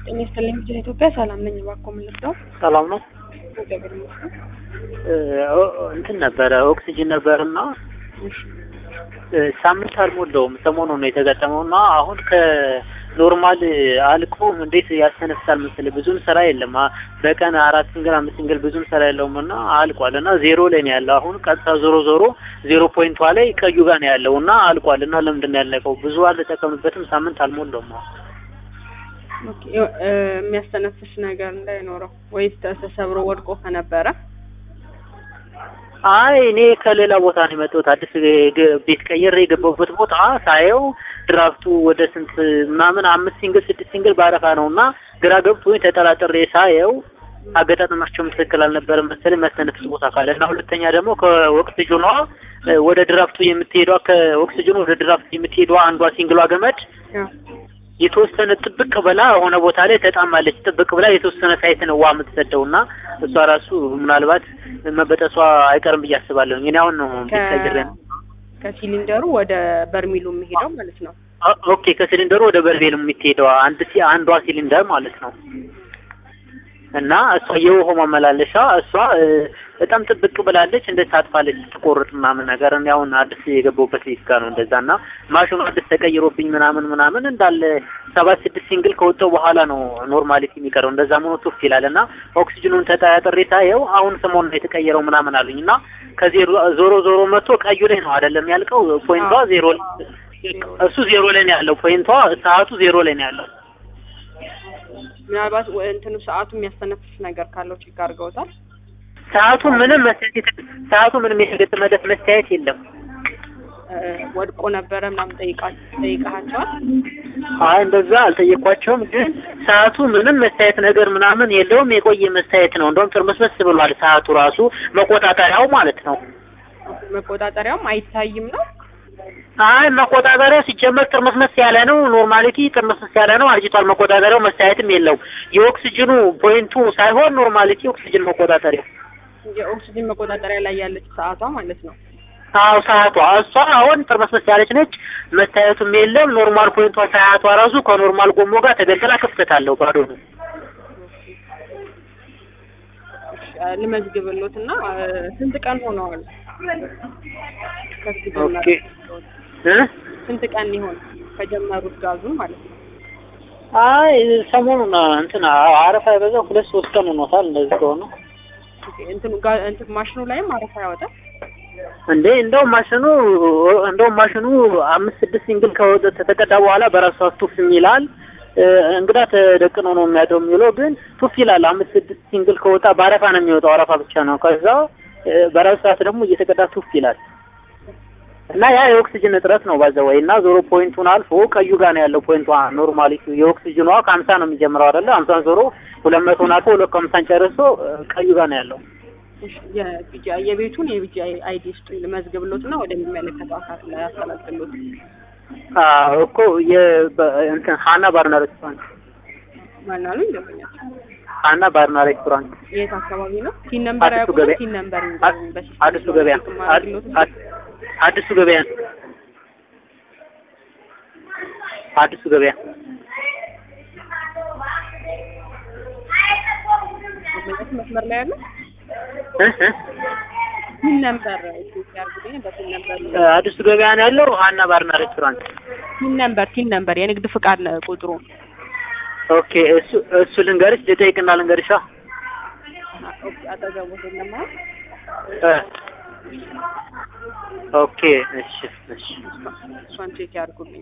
ጤና ይስጥልኝ ቪዥን ኢትዮጵያ ሰላም ነኝ። እባክዎ ምን ልርዳው? ሰላም ነው። እግዚአብሔር ይመስገን። እንትን ነበረ ኦክሲጅን ነበርና እሺ ሳምንት አልሞላውም ሰሞኑን ነው የተገጠመው እና አሁን ከኖርማል አልቆ እንዴት ያስተነፍሳል መሰለህ። ብዙም ስራ የለም አ- በቀን አራት ሲንግል አምስት ሲንግል ብዙም ስራ የለውም እና አልቋል እና ዜሮ ላይ ነው ያለው። አሁን ቀጥታ ዞሮ ዞሮ ዜሮ ፖይንቷ ላይ ቀዩ ጋር ነው ያለው እና አልቋል እና ለምንድን ነው ያለቀው? ብዙ አልተጠቀምበትም ሳምንት አልሞላውም አሁን ኦኬ እ የሚያስተነፍስ ነገር እንዳይኖረው ወይስ ተሰብሮ ወድቆ ከነበረ አይ እኔ ከሌላ ቦታ ነው የመጣሁት። አዲስ ግ- ቤት ቀይሬ የገባሁበት ቦታ ሳየው ድራፍቱ ወደ ስንት ምናምን አምስት ሲንግል ስድስት ሲንግል ባረፋ ነው እና ግራ ገብቶኝ ተጠራጥሬ ሳየው አገጣጠማቸውም ትክክል አልነበረም መሰለኝ የሚያስተነፍስ ቦታ ካለ እና ሁለተኛ ደግሞ ከኦክስጅኗ እ ወደ ድራፍቱ የምትሄዷ ከኦክስጅኑ ወደ ድራፍቱ የምትሄዷ አንዷ ሲንግሏ ገመድ ያው የተወሰነ ጥብቅ ብላ የሆነ ቦታ ላይ ተጣማለች። ጥብቅ ብላ የተወሰነ ሳይት ነው ውሃ የምትሰደው እና እሷ ራሱ ምናልባት መበጠሷ አይቀርም ብዬ አስባለሁ። እኔ አሁን ነው ቤት ቀይሬ ነው። ከሲሊንደሩ ወደ በርሚሉ የሚሄደው ማለት ነው። ኦ- ኦኬ ከሲሊንደሩ ወደ በርሜል የምትሄደው አንድ ሲ አንዷ ሲሊንደር ማለት ነው እና እሷ የውሃው ማመላለሻ እሷ እ፣ በጣም ጥብቅ ብላለች። እንደ ታጥፋለች ትቆርጥ ምናምን ነገር እኔ አሁን አዲስ የገባሁበት ቤት ጋር ነው እንደዛ እና ማሽኑ አዲስ ተቀይሮብኝ ምናምን ምናምን እንዳለ ሰባት ስድስት ሲንግል ከወጣው በኋላ ነው ኖርማሊቲ የሚቀረው እንደዛ መሆኑ ቱፍ ይላል እና ኦክሲጅኑን ተጠራጥሬ ሳየው አሁን ሰሞኑን ነው የተቀየረው ምናምን አሉኝ እና ከዜሮ ዞሮ ዞሮ መጥቶ ቀዩ ላይ ነው አይደለም ያልቀው ፖይንቷ ዜሮ ላይ እሱ ዜሮ ላይ ነው ያለው ፖይንቷ ሰዓቱ ዜሮ ላይ ነው ያለው ምናልባት ወ- እንትኑ ሰዓቱ የሚያስተነፍስ ነገር ካለው ቼክ አድርገውታል። ሰዓቱ ምንም መስተያየት ሰዓቱ ምንም የተገጠመለት መስተያየት የለም እ ወድቆ ነበረ ምናምን ጠይቃ ጠይቃቸዋል። አይ እንደዛ አልጠየኳቸውም ግን ሰዓቱ ምንም መስተያየት ነገር ምናምን የለውም የቆየ መስተያየት ነው እንደውም ጥርምስምስ ብሏል ሰዓቱ ራሱ መቆጣጠሪያው ማለት ነው መቆጣጠሪያውም አይታይም ነው። አይ መቆጣጠሪያው ሲጀመር ጥርምስምስ ያለ ነው ኖርማሊቲ ጥርምስምስ ያለ ነው አርጅቷል መቆጣጠሪያው መስተያየትም የለው የኦክሲጅኑ ፖይንቱ ሳይሆን ኖርማሊቲ ኦክሲጅን መቆጣጠሪያው የኦክሲጅን መቆጣጠሪያ ላይ ያለች ሰዓቷ ማለት ነው። አዎ ሰዓቷ እሷ አሁን ጥርመስመስ ያለች ነች። መታየቱም የለም። ኖርማል ፖይንቷ ሰዓቷ ራሱ ከኖርማል ጎሞ ጋር ተገልግላ ክፍተት አለው ባዶ ነው። እሺ፣ ልመዝግብሎት እና እ ስንት ቀን ሆነዋል? ከዚህ ኦኬ ጀመረ እ ስንት ቀን ይሆን ከጀመሩት ጋዙን ማለት ነው? አይ ሰሞኑን እንትን አረፋ የበዛው ሁለት ሶስት ቀን ሆኖታል። እንደዚህ ከሆነ ኦኬ፣ እንትኑ ጋ እንትን ማሽኑ ላይም አረፋ ያወጣል። እንዴ እንደውም ማሽኑ እንደውም ማሽኑ አምስት ስድስት ሲንግል ከወጣ ተቀዳ በኋላ በራሱ ሰዓት ቱፍ ይላል። እ፣ እንግዳ ተደቅኖ ነው የሚያደው የሚውለው ግን ቱፍ ይላል። አምስት ስድስት ሲንግል ከወጣ በአረፋ ነው የሚወጣው። አረፋ ብቻ ነው። ከዛ እ፣ በራሱ ሰዓት ደግሞ እየተቀዳ ቱፍ ይላል። እና ያ የኦክሲጅን እጥረት ነው ባዘ ወይ እና ዞሮ ፖይንቱን አልፎ ቀዩ ጋር ነው ያለው ፖይንቷ ኖርማሊ የኦክሲጅኗ ከሀምሳ ነው የሚጀምረው አይደለ ሀምሳን ዞሮ ሁለት መቶን አልፎ ሁለት ከሀምሳን ጨርሶ እ፣ ቀዩ ጋር ነው ያለው እሺ፣ የቢጂ የቤቱን የቢጂ አይዲ ስጡኝ ልመዝግብሎት እና ወደሚመለከተው አካል ላይ ያስተላልፍሎት። አዎ እኮ የ- በ- እንትን ሀና ባርና ሬስቶራንት ማን አሉኝ? ደንበኛቸው ሀና ባርና ሬስቶራንት የት አካባቢ ነው? ቲን ነምበር አዲሱ ያውቁ? ገበያ ቲን ነምበር አ- አዲሱ ገበያ አ- አ- አዲሱ ገበያ አዲሱ ገበያ መስመር ላይ ያለው እ እ ቲን ነምበር ኢትዮጵያ አርጉልኝ። በቲን ነምበር እ አዲሱ ገበያ ነው ያለው ሀና ባርና ሬስቶራንት። ቲን ነምበር ቲን ነምበር የንግድ ፍቃድ ነ- ቁጥሩ ኦኬ እሱ እሱ ልንገርሽ ልጠይቅና ልንገርሻ ኦኬ፣ አጠገቦት የለም አይደል? እ ኦኬ እሺ እሺ እሷን ቼክ ያርጉልኝ።